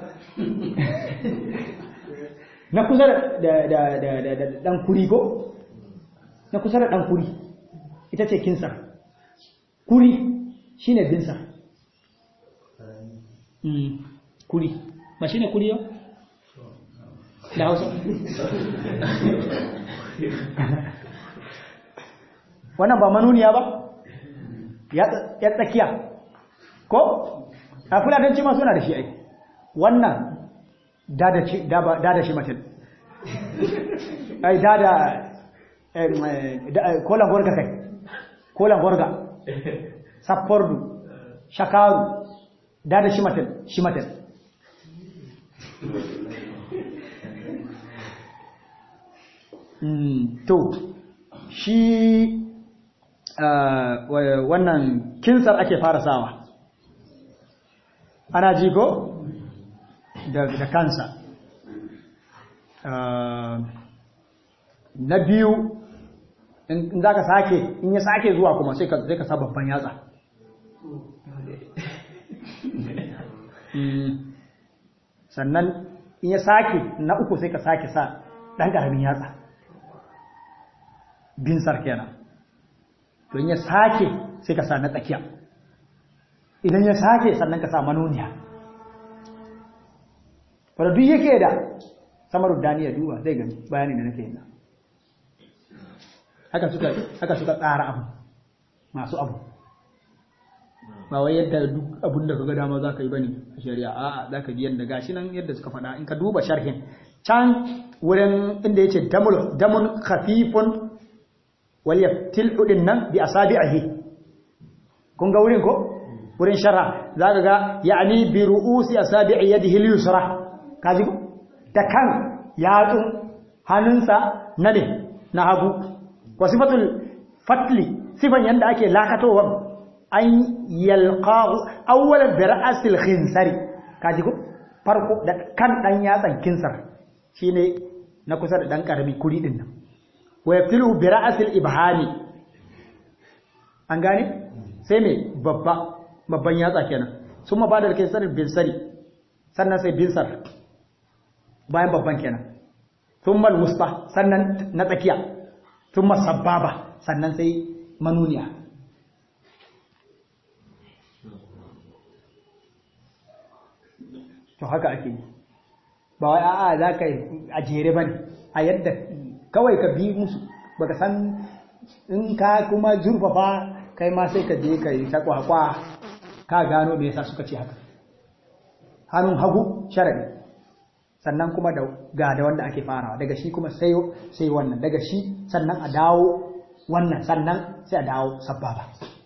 na kusa da ɗan kuri ko na kusa da ɗan kuri ita ce kinsar kuri shi ne binsar kuri ba shi ne kuri yau? da hausa wannan ba manuniya ba ya tsakiya ko a fulatanci ma suna da shi ai wannan dada shi mace ai dada kolan gorga kai kolan gorga sappordu shakaru dada shi mace shi mace to shi wannan kinsar ake fara sawa ana ji ko da kansa na biyu in za ka sake in ya sake zuwa kuma sai ka sa babban yatsa sannan in ya sake na uku sai ka sake sa ɗan ƙaramin yatsa binsar kenan don ya sake sai ka sa na tsakiya idan ya sake sannan ka sa manoniya wadda duk yake da samar dani ya duba zai gani bayani da nake yana haka suka haka suka tsara abu masu abu ba wai yadda duk abun da kaga dama zaka yi bane a shari'a a'a zaka bi yadda gashi nan yadda suka faɗa in ka duba sharhin can wurin inda yace damul damun khafifun wal yaftil udin nan bi asabi'ihi kun ga wurin ko wurin sharha zaka ga ya'ni bi ru'usi asabi'i yadihi al-yusra kaji ko da kan yatsun hannunsa na ne na hagu wa sifatul fatli sifan yanda ake lakatowa an yalqahu awwalan bi ra'sil khinsari kaji ko farko da kan dan yatsan kinsar shine na kusa da dan karami kuri din nan wa yaftilu bi ra'sil ibhami an gane sai me babba babban yatsa kenan summa ba da kinsar bin sari sannan sai bin sar bayan babban kenan thumma al-wusta sannan na tsakiya thumma sababa sannan sai manuniya to haka ake yi ba wai a'a za ka yi a jere ba ne a yadda kawai ka bi musu baka san in ka kuma zurfafa kai ma sai ka je ka yi ta kwakwa ka gano me yasa suka ce haka hannun hagu sharadi sannan kuma da ga da wanda ake farawa daga shi kuma sai sai wannan daga shi sannan a dawo wannan sannan sai a dawo sababa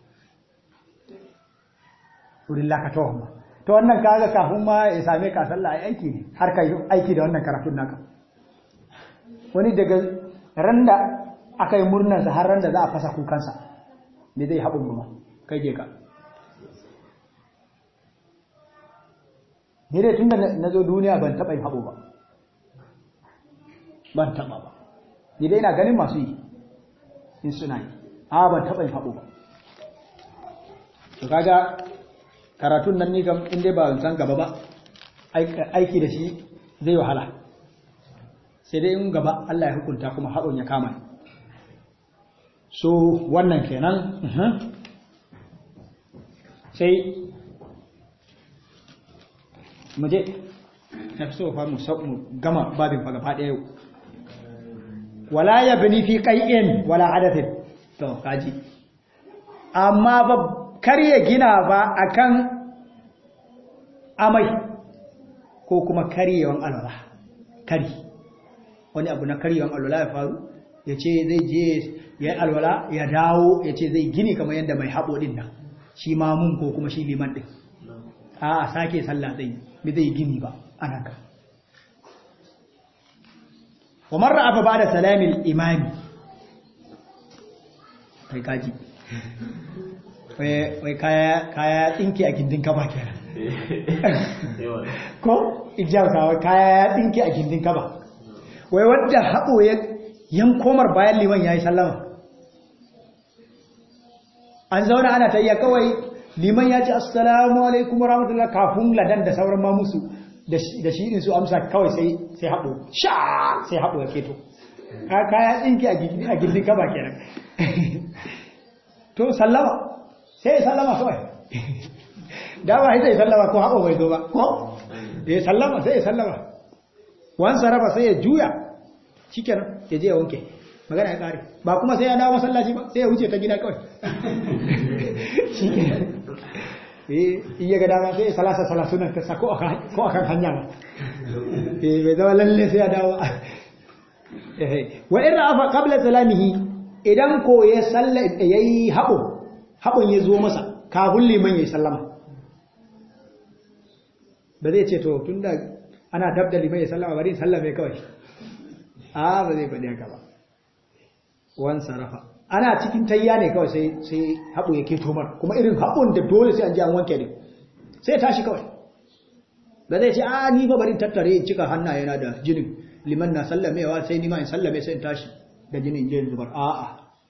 wurin lakatawa ma to wannan kaga kafin ma ya same ka sallah ai aiki ne har kai aiki da wannan karatun naka wani daga ran da aka yi murnar sa har ran da za a fasa kukansa me zai haɓun kuma kai je ka ni dai tun da na zo duniya ban taɓa yin haɓo ba ban taɓa ba ni dai ina ganin masu yi in suna yi a ban taɓa yin haɓo ba to kaga karatun nan ni kam in dai ba san gaba ba aiki da shi zai wahala sai dai in gaba Allah ya hukunta kuma haɗon ya kama so wannan kenan sai mu je na fi so fa mu gama babin fa gaba ɗaya yau wala ya bani fi ƙai'in wala adathin to kaji amma ba kar ya gina ba akan amai ko kuma karyewan alwala kari wani abu na karyewan alwala ya faru ya ce zai je ya yi alwala ya dawo ya ce zai gini kamar yadda mai haɓo ɗin nan shi mamun ko kuma shi liman ɗin a sake sallah zai bi zai gini ba ana ka wa marra afa ba da salamin imami kai kaji wai kaya tsinke a gindin kaba kenan ko ijiyar kaya ya tsinke a gindin kaba wai wadda haɓo ya yankomar bayan liman ya yi sallama an zauna ana ta iya kawai liman ya ce assalamu alaikum wa rahmatullah kafin ladan da sauran ma musu da shi su amsa kawai sai haɓo sha sai haɓo ya keto kaya tsinke a gindin kaba kenan to sallama sai sallama kawai dama sai sai sallama ko haɓo bai zo ba ko ya sallama sai ya sallama wan sarrafa sai ya juya shikenan ya je ya wanke magana ya kare ba kuma sai ya dawo masallaci ba sai ya wuce ta gida kawai shikenan eh iya ga dama sai salasa salasunan ta sako ko akan hanya ba eh bai zama lalle sai ya dawo wa in rafa qabla salamihi idan ko ya salla yayi habo habon ya zo masa kafin liman yayi sallama ba zai ce to tunda ana dab da liman yayi sallama bari sallame kawai a ba zai faɗi haka ba wan sarafa ana cikin tayya ne kawai sai sai haɓo ya keto mar kuma irin haɓon da dole sai an ji an wanke ne sai tashi kawai ba zai ce a ni ba bari tattare in cika hannayena da jinin liman na sallamewa sai ni ma in sallame sai in tashi da jinin je zubar a'a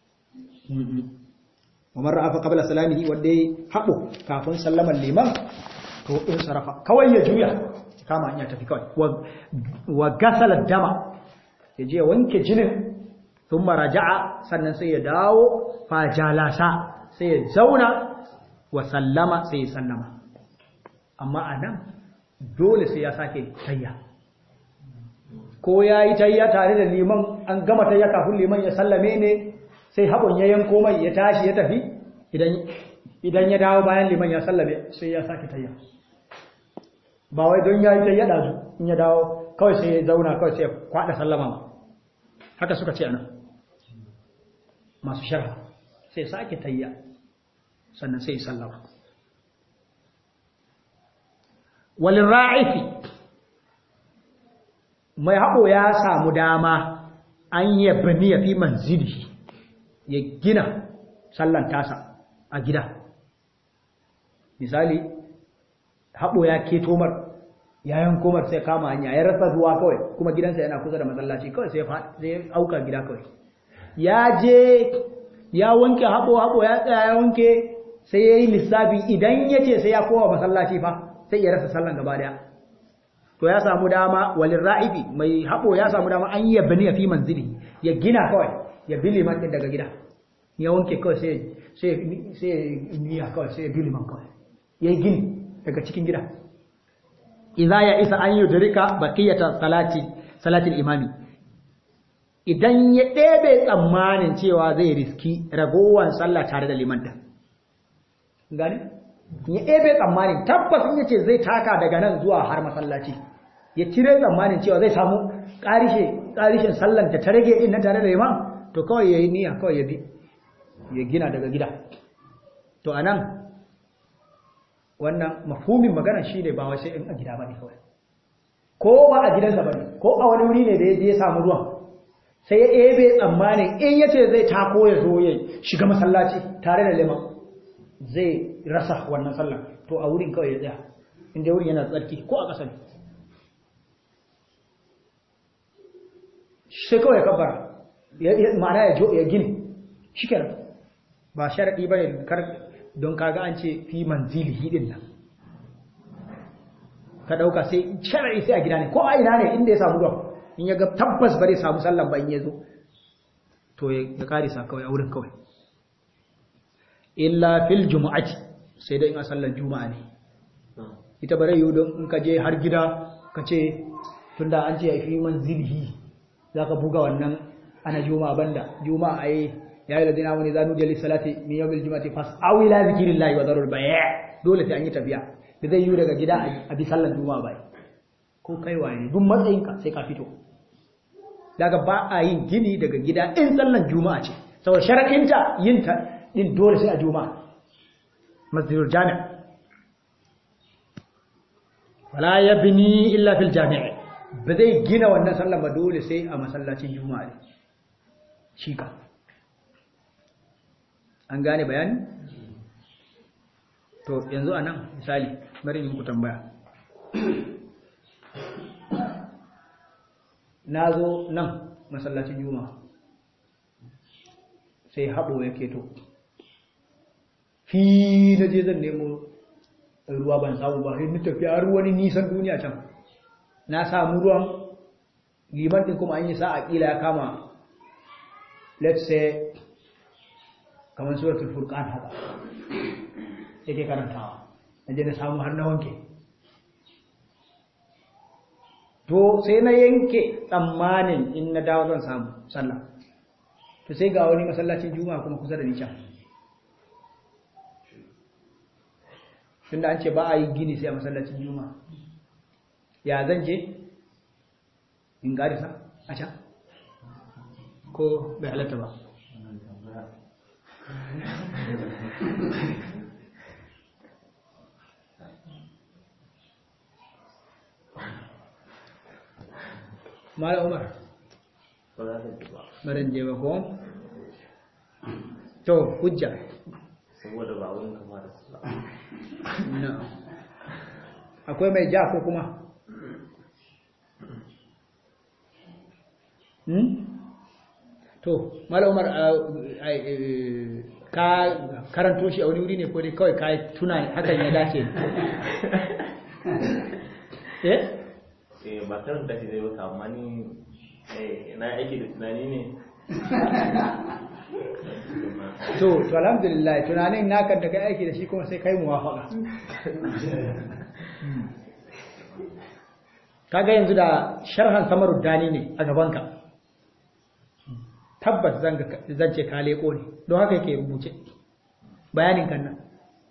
wa man ra'a fa qabla salamihi wanda ya habo kafin sallaman liman to in sarafa kawai ya juya kama hanya tafi kawai wa gasala dama ya je wanke jinin thumma raja'a sannan sai ya dawo fa jalasa sai ya zauna wa sallama sai ya sallama amma anan dole sai ya sake tayya ko ya yi tayya tare da liman an gama tayya kafin liman ya sallame ne sai haɓon ya yanko mai ya tashi ya tafi idan ya dawo bayan liman ya sallame sai ya sake tayya ba wai don ya yi tayya ɗazu in ya dawo kawai sai ya zauna kawai sai ya kwaɗa sallama ma haka suka ce ana masu sharha sai sake tayya sannan sai ya sallama walin ra'ifi mai haɓo ya samu dama an yi bani ya fi manzili ya gina sallan tasa a gida misali haɓo ya keto mar yayin komar sai kama hanya ya rasa zuwa kawai kuma gidansa yana kusa da masallaci kawai sai ya auka gida kawai ya je ya wanke haɓo haɓo ya tsaya ya wanke sai ya yi lissafi idan ya ce sai ya kowa masallaci fa sai ya rasa sallan gaba daya to ya samu dama walin ra'ibi mai haɓo ya samu dama an yi bani ya fi manzili ya gina kawai ya bi liman ɗin daga gida ya wanke kawai sai sai niya kawai sai ya bi liman kawai ya yi gini daga cikin gida idza ya isa an yudrika baqiyata salati salatil imami idan ya ɗebe tsammanin cewa zai riski ragowar sallah tare da liman ɗin gani ya ɗebe tsammanin tabbas in yace zai taka daga nan zuwa har masallaci ya cire tsammanin cewa zai samu ƙarishe ƙarishin sallan da ta rage din na tare da imam to kawai yayi niyya kawai ya bi ya gina daga gida to anan wannan mafhumin magana shine ba wai sai in a gida bane kawai ko ba a gidansa bane ko a wani wuri ne da ya je ya samu ruwan sai ya ɗebe tsammanin in yace zai tako ya zo ya shiga masallaci tare da liman zai rasa wannan sallah to a wurin kawai ya tsaya inda wurin yana tsarki ko a ƙasa ne sai kawai ya kabbara ma'ana ya gini shi kenan ba sharaɗi ba ne don kaga an ce fi manzili hidin nan ka ɗauka sai sharaɗi sai a gida ne ko a ina ne inda ya samu ruwan in ya ga tabbas bare samu sallan ba in ya zo to ya karisa kawai a wurin kawai illa fil jumu'ati sai dai in a sallar juma'a ne ita bare yiwu don in ka je har gida ka ce tunda an ce fi manzilihi za ka buga wannan ana juma'a banda juma'a ai ya yi ladina wani zanu jali salati min yawmil juma'ati fas aw ila zikrillahi wa darul bay' dole sai an yi tafiya da zai yiwu daga gida a bi sallar juma'a bai ko kai waye duk matsayinka sai ka fito daga ba a yin gini daga gida in sallar juma'a ce saboda sharaɗinta yin ta din dole sai a juma'a masjidul jami' wala yabni illa fil jami' ba zai gina wannan sallar ba dole sai a masallacin juma'a ne shi ka an gane bayani to yanzu anan misali bari in muku tambaya na zo nan masallacin juma'a sai haɓo ya keto fi na je zan nemo ruwa ban samu ba sai tafiya har wani nisan duniya can na samu ruwan liman ɗin kuma an yi sa'a ƙila ya kama let's say kamar suratul furqan haka yake karantawa na je na samu har na wanke to sai na yanke tsammanin in na dawo zan samu sallah to sai ga wani masallacin juma'a kuma kusa da ni can tunda an ce ba a yi gini sai a masallacin juma'a ya zan je in garisa a can ko bai halatta ba mala umar ba za ka ji ba baran je ba ko to hujja saboda ba wurin kamar su ba na akwai mai ja ko kuma hmm? to mala umar ka karanto shi a wani wuri ne ko dai kawai ka tuna hakan ya dace eh eh ba karanta shi zai baka amma ni eh, na aiki da tunani ne to to alhamdulillah tunanin naka da kai aiki da shi kuma sai kai muwafaka kaga yanzu da sharhan samarud dani ne a gabanka tabbas zan ga- zan ce ka leko ne don haka yake rubuce bayanin kan nan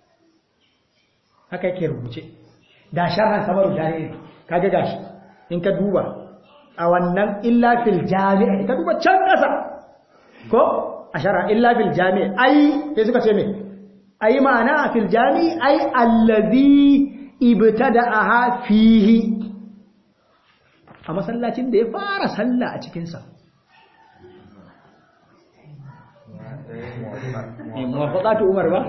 haka yake rubuce da sharhan samarud dani ne kaga gashi in ka duba a wannan illa fil jami'a ka duba can kasa ko a shara illa fil jami' ai sai suka ce me ai ma'ana fil jami' ai allazi ibtada'aha fihi a masallacin da ya fara sallah a cikin sa eh muwafaqatu umar ba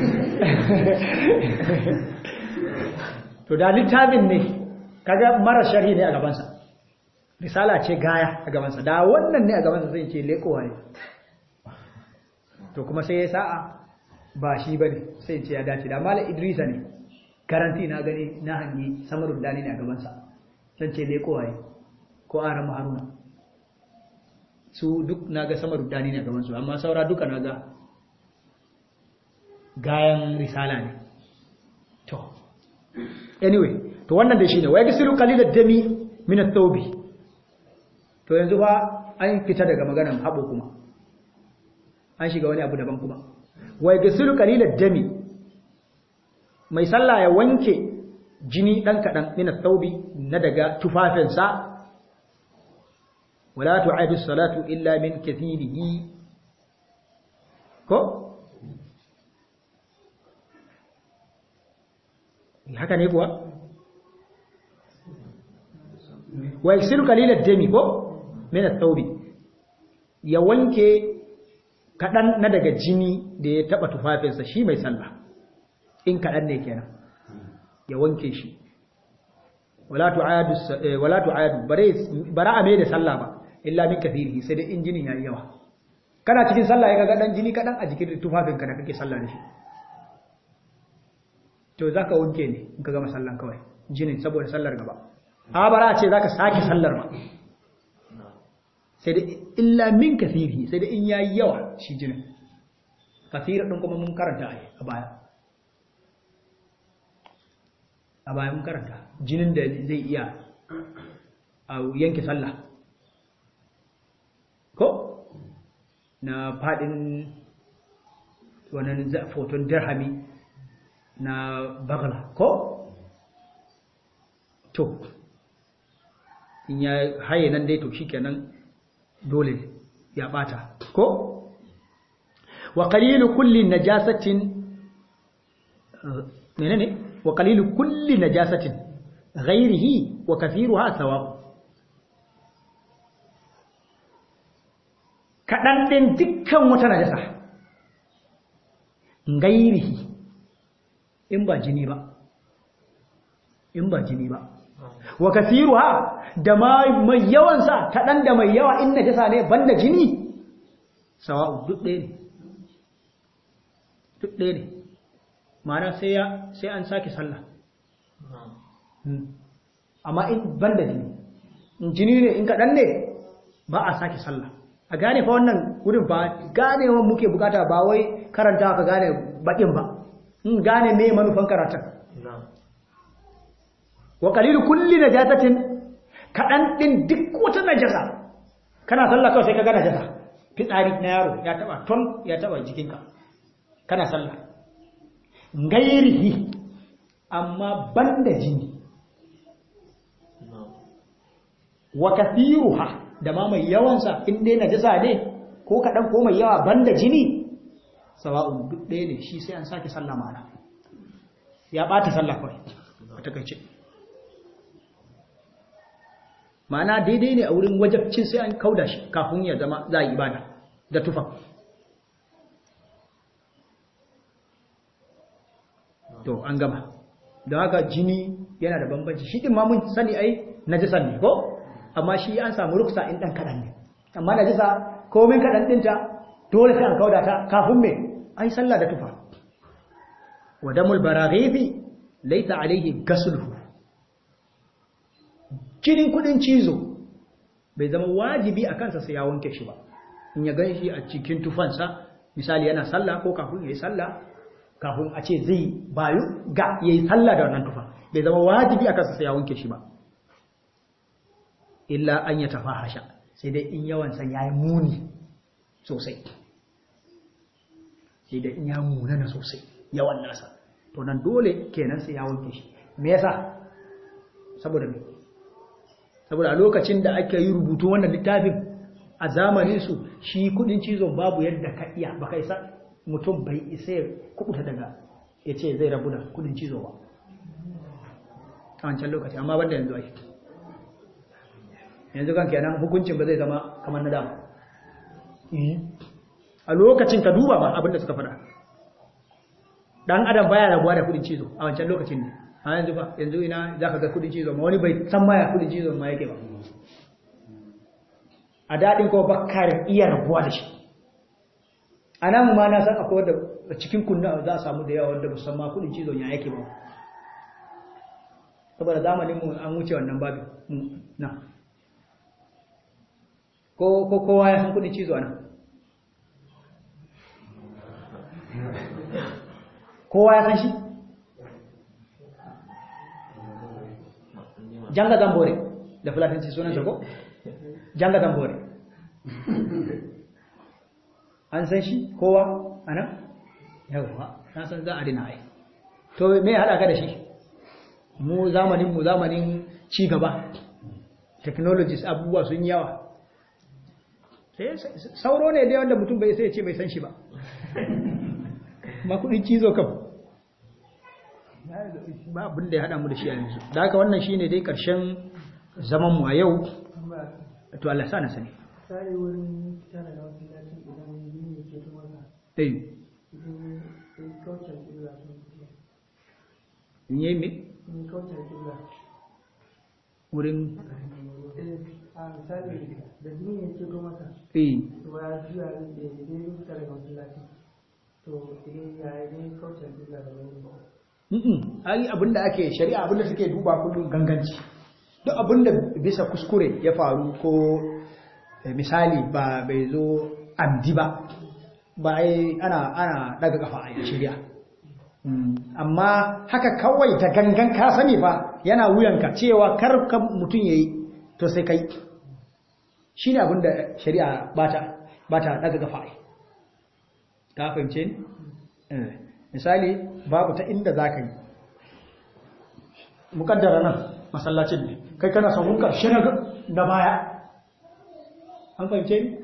to da littafin ne kaga mara sharhi ne a gaban sa risala ce gaya a gabansa da wannan ne a gabansa zai ce lekowa ne to kuma sai ya sa'a ba shi ba ne sai ce ya dace da mala idrisa ne garanti na gani na hanyi samarun dani ne a gabansa zan ce lekowa ne ko aran haruna su duk na ga samarun dani ne a gabansu amma saura duka na ga gayan risala ne to anyway to wannan da shi ne wai gisiru kalilad dami min at-tawbi to yanzu ba an fita daga maganan haɓo kuma an shiga wani abu daban kuma wai gasilu qalilat dami mai sallah ya wanke jini dan kadan min thawbi na daga tufafinsa wala tu'adu salatu illa min kathirihi ko haka ne kuwa wa yaksiru qalilat dami ko min ath-thawbi ya wanke kadan na daga jini da ya taba tufafinsa shi mai sallah in kadan ne kenan ya wanke shi wala tu'adu wala tu'adu bare bara a mai da sallah ba illa min kathirihi sai da injinin yayi yawa kana cikin sallah ya ga dan jini kadan a jikin tufafinka da kake sallah da shi to zaka wanke ne in ka gama sallan kawai jinin saboda sallar gaba a bara a ce za ka sake sallar ba sai da illa min kasiri sai da in yayi yawa shi jinin kasira ɗin kuma mun karanta a baya a baya mun karanta jinin da zai iya a yanke sallah ko na faɗin wannan foton dirhami na bagla ko to in ya haye nan dai to shikenan dole ya bata ko wa qalilu kulli najasatin menene wa qalilu kulli najasatin ghairihi wa kathiruha sawa kadan din dukkan wata najasa ghairihi in ba jini ba in ba jini ba wa kathiruha da mai yawan sa kadan da mai yawa in najasa ne banda jini sawa'u duk ɗaya ne duk ɗaya ne ma'ana sai ya sai an sake sallah amma in banda jini in jini ne in kadan ne ba a sake sallah a gane fa wannan wurin ba ganewa muke bukata ba wai karanta ka gane bakin ba in gane me manufan karatun wa qalilu kulli najasatin kadan din duk wata najasa kana sallah kawai sai ka ga najasa fitsari na yaro ya taba ton ya taba jikinka kana sallah gairihi amma banda jini wa kathiruha da ma mai yawansa in dai najasa ne ko kadan ko mai yawa banda jini sawa'un duk ɗaya ne shi sai an sake sallah mana ya ɓata sallah kawai a takaice ma'ana daidai ne a wurin wajabcin sai an kauda shi kafin ya zama za a yi ibada da tufa to an gama da haka jini yana da bambanci shi din ma mun sani ai najisan ne ko amma shi an samu ruksa in dan kadan ne amma najisa komai kadan dinta dole sai an kauda ta kafin me ai sallah da tufa wa damul baraghibi laysa alayhi ghasluhu jinin kudin cizo bai zama wajibi a kansa sai ya wanke shi ba in ya gan shi a cikin tufansa misali yana sallah ko kafin ya yi sallah kafin a ce zai bayu ga ya yi sallah da wannan tufa bai zama wajibi a kansa sai ya wanke shi ba illa an ya tafa hasha sai dai in yawansa ya yi muni sosai sai dai in ya munana sosai yawan nasa to nan dole kenan sai ya wanke shi me yasa saboda me saboda a lokacin da aka yi rubutu wannan littafin a zamanin su shi kudin cizon babu yadda ka iya baka isa mutum bai isa ya kubuta daga ya ce zai rabu da kudin cizo ba a wancan lokaci amma banda yanzu ai yanzu kan kenan hukuncin ba zai zama kamar na dama a lokacin ka duba ba abinda suka faɗa dan adam baya rabuwa da kudin cizo a wancan lokacin ne a yanzu ba yanzu ina za ka ga kudin cizo ma wani bai san maya kudin cizo ma yake ba a daɗin kuma bakar iya rabuwa da shi a nan ma na san akwai wadda cikin kunna za a samu da yawa wadda musamman kudin cizo ya yake ba saboda zamanin mu an wuce wannan babin na ko kowa ya san kudin cizo nan kowa ya san shi janga zambore da fulatanci sunan ko janga zambore an san shi kowa anan yawa na san za a dina ai to me ya hada ka da shi mu zamanin mu zamanin ci gaba technologies abubuwa sun yawa sauro ne dai wanda mutum bai sai ya ce bai san shi ba ma kudin cizo kam ba abin da ya haɗa mu da shi a yanzu da haka wannan shine dai ƙarshen zaman mu a yau to Allah sa na sani sai wurin tana da wasu lafi idan yi ke kuma ka eh idan in kaucar kibla sun fito in yi me in kaucar kibla wurin a misali da jini ya ce kuma ka eh to ya juya ne da idan yi fita daga wasu lafi to idan ya yi ne kaucar kibla da wani ba Mm-mm. ai abinda ake shari'a abinda suke duba kullum ganganci duk abinda bisa kuskure ya faru ko eh, misali ba bai zo amdi ba ba ai ana ana daga kafa a shari'a Mm, amma haka kawai ta gangan ka sani fa yana wuyanka cewa kar ka mutum yayi to sai kai shine abinda shari'a bata bata daga kafa ai ka fahimce ni Eh, misali babu ta inda za ka yi mukaddara nan masallacin ne kai kana sahun ƙarshe na baya an fahimce ni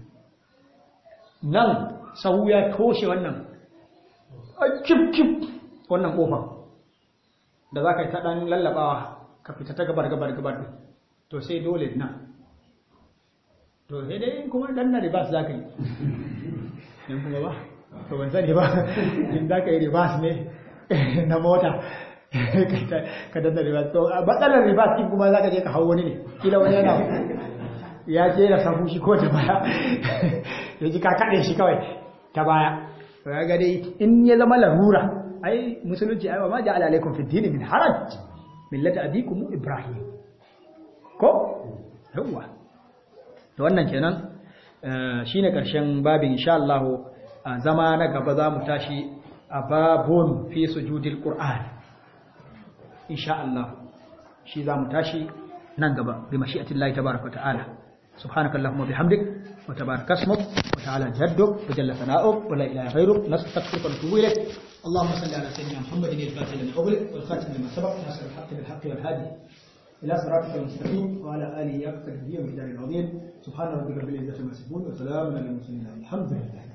nan sahu ya toshe wannan a kif-kif wannan ƙofar da za ka yi ta ɗan lallabawa ka fita ta gabar-gabar-gabar to sai dole nan to sai dai kuma ɗan na ribas za ka yi yan kuma ba to ban sani ba in za ka yi ribas ne na mota ka danna ribas to a matsalar ribas in kuma za ka je ka hau wani ne kila wani yana ya ce yana samu shi ko ta baya ya ji ka kaɗe shi kawai ta baya to ya dai in ya zama larura ai musulunci ai wa ma ja'ala alaikum fi dini min haraj millata abikum ibrahim ko yawa to wannan kenan shine karshen babin insha Allah a zama na gaba za mu tashi a babun fi sujudil qur'an insha Allah shi za mu tashi nan gaba bi mashi'atillahi tabaaraka ta'ala subhanakallahumma bihamdik wa tabaraka ismuk wa ta'ala jadduk wa jalla sana'uk wa la ilaha ghayruk nastaghfiruka wa natubu ilayk اللهم صل على سيدنا محمد الفاتح لما أغلق والخاتم لما سبق ناصر الحق بالحق والهادي إلى صراطك المستقيم وعلى آله يقتل به ومقدار العظيم سبحان ربك رب العزة عما يصفون وسلام على المرسلين الحمد لله